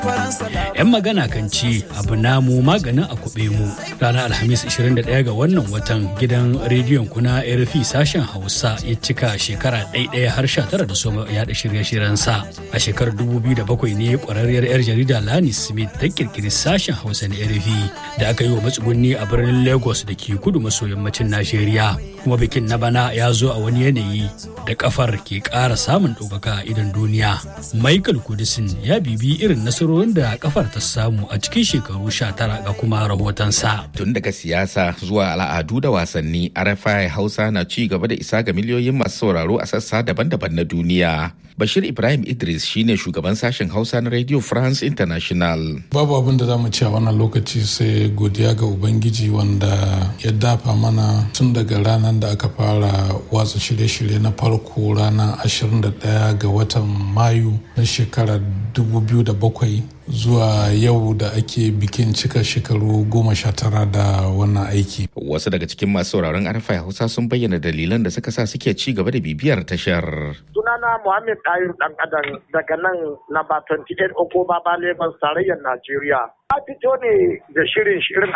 'Yan magana kan ce abu namu maganin a kuɓe mu. Ranar Alhamis 21 ga wannan watan gidan rediyon kuna RFI sashen Hausa ya cika shekara ɗaiɗaya har sha tara da soma yaɗa shirye sa. A shekarar 2007 ne ƙwararriyar 'yar jarida Lani Smith ta kirkiri sashen Hausa na RFI da aka yi wa matsugunni a birnin Lagos da ke kudu maso yammacin Najeriya. Kuma bikin na bana ya zo a wani yanayi da kafar ke ƙara samun ɗaukaka a idan duniya. Michael Kudisin ya bibi irin nasarorin da kafar ta samu a cikin shekaru 19 ga kuma rahotonsa. Tun daga siyasa zuwa al'adu da wasanni, RFI Hausa na ci gaba da isa ga miliyoyin masu sauraro a sassa daban-daban na duniya. Bashir Ibrahim Idris shine shugaban sashen Hausa na Radio France International. Babu abin da za mu ci a wannan lokaci sai godiya ga Ubangiji wanda ya dafa mana tun daga ranar da aka fara watsa shirye-shirye na farko ranar 21 ga watan Mayu na shekarar 2007 zuwa yau da ake bikin cika shekaru goma sha tara da wannan aiki. Wasu daga cikin masu sauraron arfa Hausa sun bayyana dalilan da suka sa suke ci gaba da bibiyar tashar. Sunana Muhammad Ayur Dan Adam daga nan namba 28 Okoba Lagos tarayyar Najeriya. Na fito ne da shirin shirin